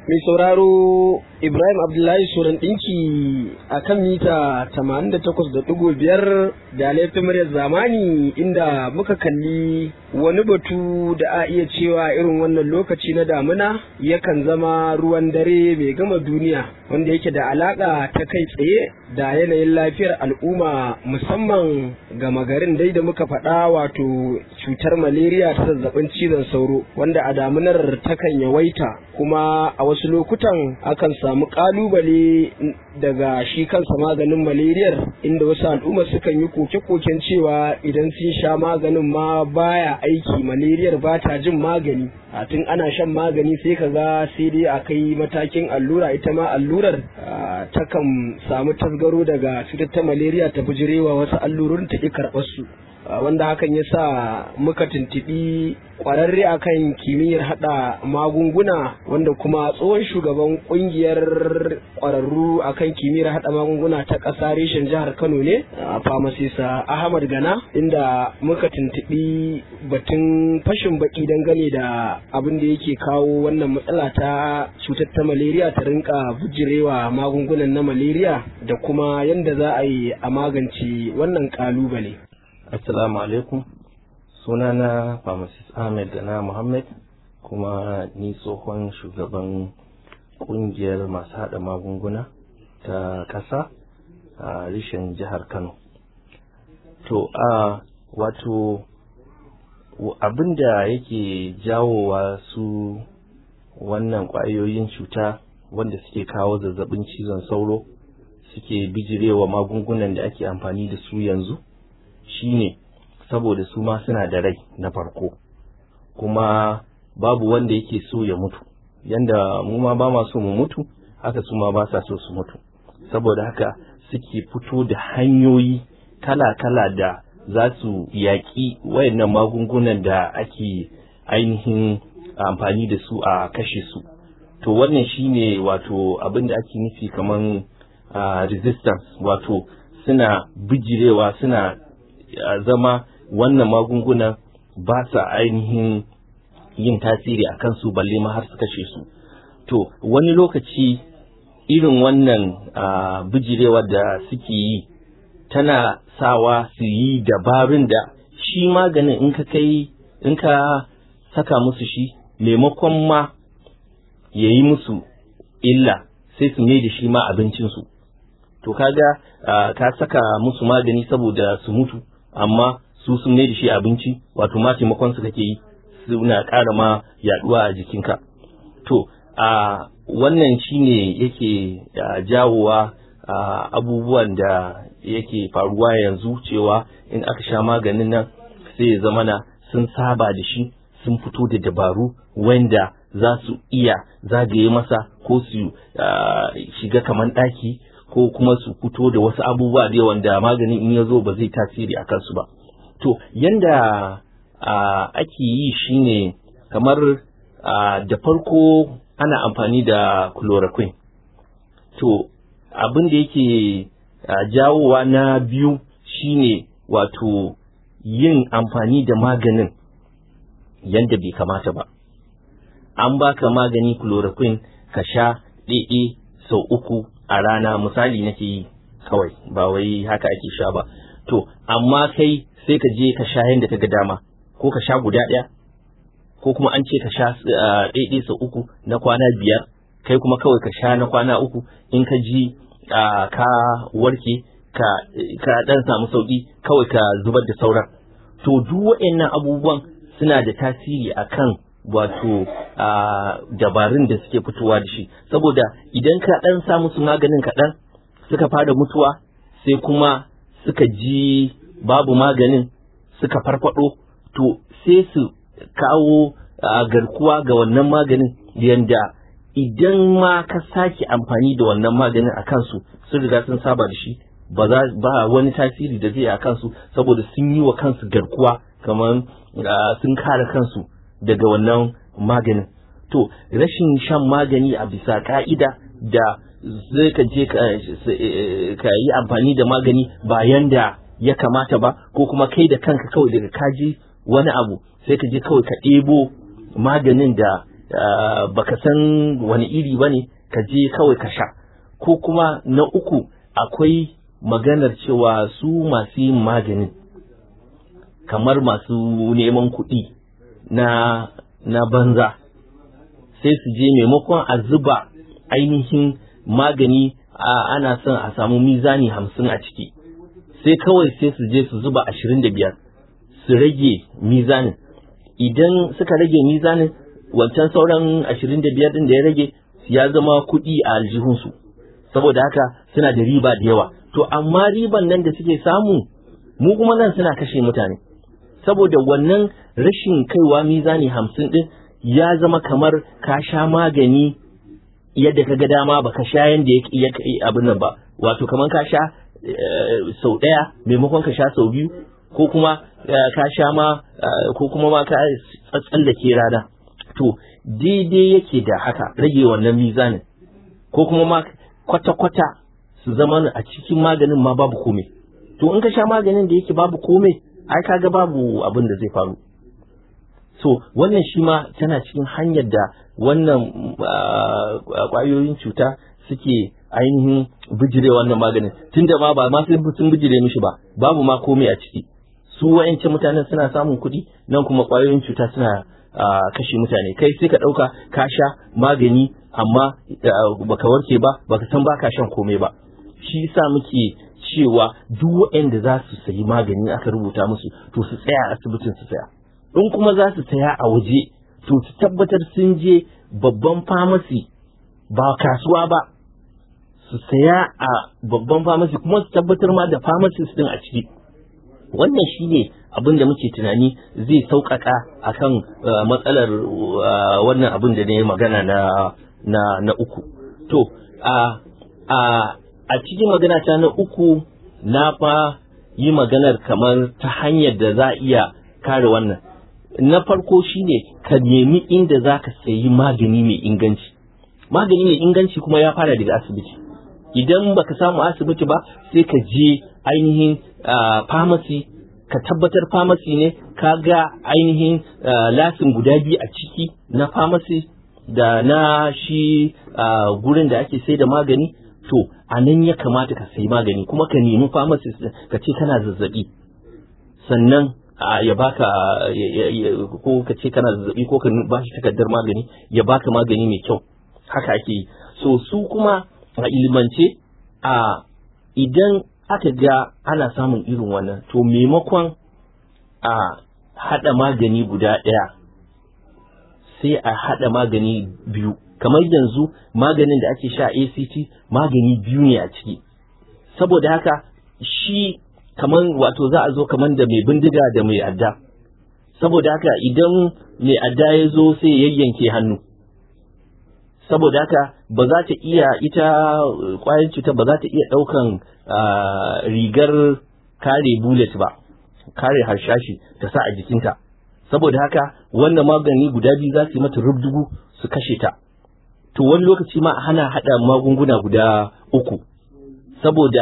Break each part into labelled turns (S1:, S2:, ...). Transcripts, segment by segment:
S1: Mai sauraro Ibrahim Abdullahi Suran ɗinki a kan mita 88.5 da laifin muryar zamani inda muka kalli wani batu da a iya cewa irin wannan lokaci na damuna yakan zama ruwan dare mai gama duniya wanda yake da alaƙa ta kai tsaye da yanayin lafiyar al'umma musamman gama garin dai da muka faɗa wato cutar malaria ta zazzabin cizon sauro wanda a damunar takan yawaita kuma a wasu lokutan akan samu ƙalubale daga shi kansa maganin malariyar inda wasu al'umma sukan yi koke-koken cewa idan sun sha maganin ma baya aiki malariyar ba ta jin magani a tun ana shan magani sai ka ga sai dai a kai matakin allura ita ma allurar takan samu tasgaro daga cutar ta malaria ta bijirewa wasu allurorin ta ƙi karɓar su wanda hakan ya sa muka tuntuɓi ƙwararre akan kimiyyar haɗa magunguna wanda kuma tsohon shugaban ƙungiyar ƙwararru akan kimiyyar haɗa magunguna ta ƙasa reshen jihar kano ne a famasisa ahmad gana inda muka tuntuɓi batun fashin baki dangane da abin da yake kawo wannan matsala ta cutar ta malaria ta rinka bujirewa magungunan na malaria da kuma yadda za a yi a magance wannan ƙalubale.
S2: Assalamu alaikum sunana pharmacist Ahmed Gana Muhammad kuma ni tsohon shugaban kungiyar masu haɗa magunguna ta ƙasa a rishin jihar Kano. To a wato abin da yake jawowa su wannan ƙwayoyin cuta wanda suke kawo zazzabin cizon sauro suke bijirewa magungunan da ake amfani da su yanzu shine saboda su ma suna da rai na farko kuma babu wanda yake so ya mutu yanda mu ma ba ma so mu mutu haka su ma ba sa so su mutu saboda haka suke fito da hanyoyi kala-kala da za su yaƙi wayannan magungunan da ake ainihin amfani da su a kashe su to wannan shine wato abin da ake nufi kaman uh, resistance wato suna bijirewa suna uh, zama wannan magungunan ba sa ainihin yin tasiri a kansu balle ma har su kashe su to wani lokaci irin wannan uh, bijirewar da suke yi tana sawa su yi dabarun da shi maganin in ka kai in ka saka musu shi maimakon ma ya yi musu illa sai su mai da shi ma abincinsu to kaga uh, ka saka musu magani saboda su mutu amma su sun mai da shi abinci wato ma taimakon su kake yi suna ƙara ma yaduwa a jikinka to a uh, wannan shine yake uh, jawowa abubuwan da yake faruwa yanzu cewa in aka sha maganin nan sai ya zamana sun saba da shi sun fito da dabaru wanda za su iya zagaye masa ko su shiga kaman ɗaki ko kuma su fito da wasu abubuwa da wanda maganin in ya zo ba zai tasiri a kansu ba to yanda ake yi shine kamar da farko ana amfani da chloroquine to abin da yake jawowa na biyu shine wato yin amfani da maganin yadda bai kamata ba an baka magani chloroquine ka sha ɗaiɗe sau uku a rana misali nake yi kawai ba wai haka ake sha ba to amma kai sai ka je ka sha yadda ka ga dama ko ka sha guda ɗaya ko kuma an ce ka sha ɗaiɗe sau uku na kwana biyar kai kuma kawai ka sha na kwana uku in ka ji ka warke ka ɗan samu sauƙi kawai ka zubar da sauran to duk waɗannan abubuwan suna da tasiri akan wato dabarun da suke fitowa da shi saboda idan ka ɗan sa musu maganin kaɗan suka fara mutuwa sai kuma suka ji babu maganin suka farfado to sai su kawo garkuwa ga wannan maganin yanda idan ma ka sake amfani da wannan maganin a kansu sun riga sun saba da shi ba za ba wani tasiri da zai a kansu saboda sun yi wa kansu garkuwa kamar sun kare kansu daga wannan maganin to rashin shan magani a bisa ka'ida da zai ka je ka yi amfani da magani ba yanda ya kamata ba ko kuma kai da kanka kawai daga kaji wani abu sai ka je kawai ka ɗebo maganin da baka san wani iri ba ne ka je kawai ka sha ko kuma na uku akwai maganar cewa su masu yin maganin kamar masu neman kuɗi na na banza sai su je maimakon a zuba ainihin magani ana son a samu mizani hamsin a ciki sai kawai sai su je su zuba ashirin da biyar su rage mizanin idan suka rage mizanin wancan sauran ashirin da biyar din da ya rage ya zama kuɗi a aljihunsu saboda haka suna da riba da yawa to amma riban nan da suke samu mu kuma nan suna kashe mutane saboda wannan rashin kaiwa mizani hamsin din ya zama kamar ka sha magani yadda ka ga dama ba ka sha yadda ya abin nan ba wato kamar ka sha sau ɗaya maimakon ka sha sau biyu ko kuma ka sha ma ko kuma ma ka tsallake rana to daidai yake da haka rage wannan mizanin ko kuma ma kwata-kwata su zama a cikin maganin ma babu komai to in ka sha maganin da yake babu komai ai kaga babu abin da zai faru so wannan shi ma tana cikin hanyar da wannan kwayoyin cuta suke ainihin bijire wannan maganin tunda ma ba ma sun bijire mishi ba babu ma komai a ciki su wa'ance mutanen suna samun kuɗi nan kuma kwayoyin cuta suna kashe mutane kai sai ka ɗauka ka sha magani amma baka warke ba baka san baka shan komai ba shi yasa muke cewa duk waɗanda za su sayi magani aka rubuta musu to su tsaya a asibitin su tsaya in kuma za su saya a waje to su tabbatar sun je babban famasi ba kasuwa ba su saya a babban famasi kuma su tabbatar ma da pharmacist din a ciki wannan shi ne abin da muke tunani zai sauƙaƙa akan matsalar wannan abin da ne magana na na na uku to a a a cikin magana ta na uku na fa yi maganar kamar ta hanyar da za a iya kare wannan na farko shine ka nemi inda za ka sayi magani mai inganci magani mai inganci kuma ya fara daga asibiti idan baka samu asibiti ba sai ka je ainihin pharmacy ka tabbatar pharmacy ne ka ga ainihin lasin guda biyu a ciki na pharmacy da na shi gurin da ake sai da magani to a nan ya kamata ka sayi magani kuma ka nemi pharmacist ka ce kana zazzabi sannan ya baka ko ka ce kana zazzabi ko ka ba shi takardar magani ya baka magani mai kyau haka ake yi so su kuma a ilimance a idan aka ga ana samun irin wannan to maimakon a haɗa magani guda ɗaya sai a haɗa magani biyu kamar yanzu maganin da ake sha ACT magani biyu ne a ciki saboda haka shi kamar wato za a zo kamar da mai bindiga da mai adda saboda haka idan mai adda ya zo sai ya yayyanke hannu saboda haka ba za ta iya ita kwayar cuta ba za ta iya ɗaukan rigar kare bullet ba kare harshashi ta sa a jikinta saboda haka wannan magani guda biyu za su yi mata rubdugu su kashe ta to wani lokaci ma hana haɗa magunguna guda uku saboda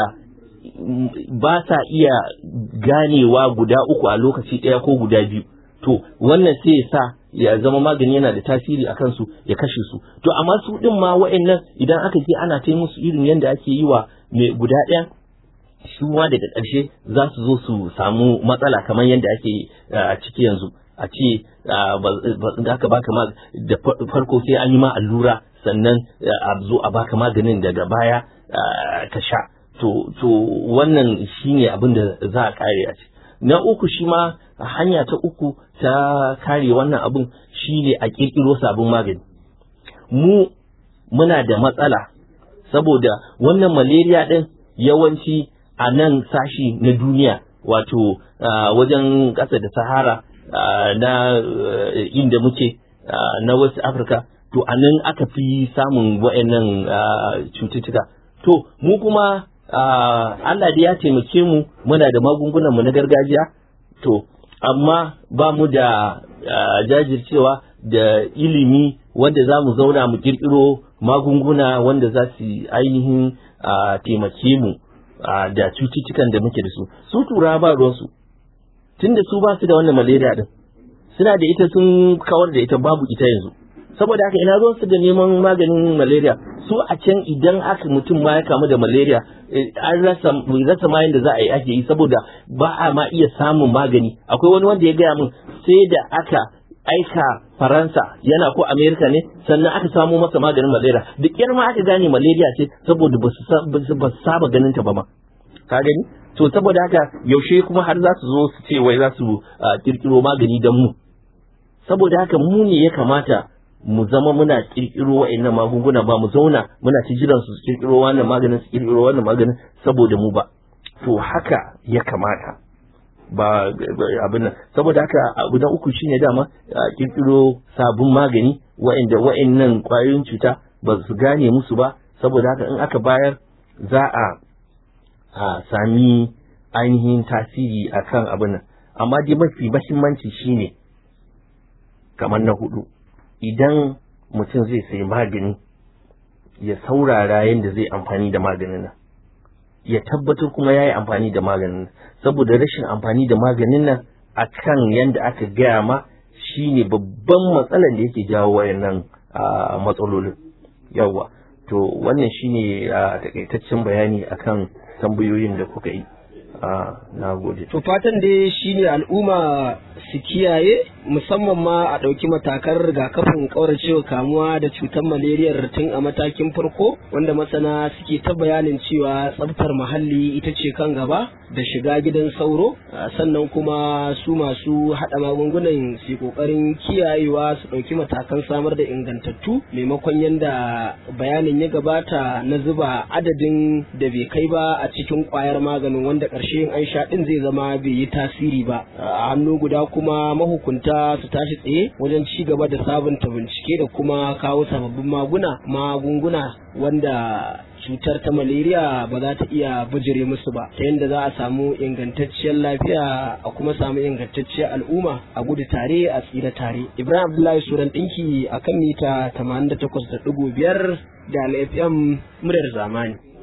S2: ba sa iya ganewa guda uku a lokaci ɗaya ko guda biyu to wannan sai ya sa ya zama magani yana da tasiri a kansu ya kashe su to amma su ɗin ma wa'annan idan aka je ana ta musu irin yadda ake yi wa mai guda ɗaya shi ma daga ƙarshe za su zo su samu matsala kamar yadda ake a ciki yanzu a ce da aka baka ma da farko sai an yi ma allura sannan a zo a baka maganin daga baya ka sha to to wannan shine abin da za a kare a ce na uku shi ma hanya ta uku ta kare wannan abin shine a kirkiro sabon magani mu muna da matsala saboda wannan malaria din yawanci a nan sashi na duniya wato wajen ƙasa da sahara na inda muke na wasu afirka to a nan aka fi samun wa'annan cututtuka to mu kuma Allah da ya taimake mu muna da magungunan mu na gargajiya to amma ba mu da jajircewa da ilimi wanda za mu zauna mu kirkiro magunguna wanda za su ainihin taimake mu da cututtukan da muke da su su tura ba ruwansu tunda su ba su da wannan malaria din suna da ita sun kawar da ita babu ita yanzu saboda haka ina zo su da neman maganin malaria su a can idan aka mutum ma ya kamu da malaria an rasa rasa ma da za a yi ake yi saboda ba a ma iya samun magani akwai wani wanda ya gaya min sai da aka aika faransa yana ko amerika ne sannan aka samo masa maganin malaria da kyar ma aka gane malaria ce saboda ba su saba ganin ta ba ma ka gani to saboda haka yaushe kuma har za su zo su ce wai za su kirkiro magani don mu saboda haka mu ne ya kamata mu zama muna kirkiro wa'annan magunguna ba mu zauna muna ci jiran su kirkiro wannan maganin su kirkiro wannan maganin saboda mu ba to haka ya kamata ba abin nan saboda haka abu na uku shine dama kirkiro sabon magani wa'anda wa'annan kwayoyin cuta ba su gane musu ba saboda haka in aka bayar za a a sami ainihin tasiri akan abin nan amma dai mafi mahimmanci shine kamar na hudu idan mutum zai sayi magani ya saurara yadda zai amfani da maganin nan ya tabbatar kuma ya yi amfani da maganin nan saboda rashin amfani da maganin nan a kan yadda aka gaya ma shine babban matsalar da yake jawo wayannan matsalolin yawa to wannan shine a takaitaccen bayani akan tambayoyin da kuka yi na gode.
S1: To fatan dai shine al'umma su kiyaye musamman ma a ɗauki matakan rigakafin ƙauracewa kamuwa da cutar malariyar tun a matakin farko wanda masana suke ta bayanin cewa tsaftar muhalli ita ce kan gaba da shiga gidan sauro sannan kuma su masu haɗa magungunan su ƙoƙarin kiyayewa su ɗauki matakan samar da ingantattu maimakon yadda bayanin ya gabata na zuba adadin da bai kai ba a cikin ƙwayar maganin wanda ƙarshe an sha ɗin zai zama bai yi tasiri ba a hannu guda kuma mahukunta su tashi tsaye wajen ci gaba da sabunta bincike da kuma kawo sababbin maguna magunguna wanda cutar ta malaria ba za ta iya bijire musu ba ta yadda za a samu ingantacciyar lafiya a kuma samu ingantacciyar al'umma a gudu tare a tsira tare ibrahim abdullahi suran ɗinki a kan mita 88.5 da fm muryar zamani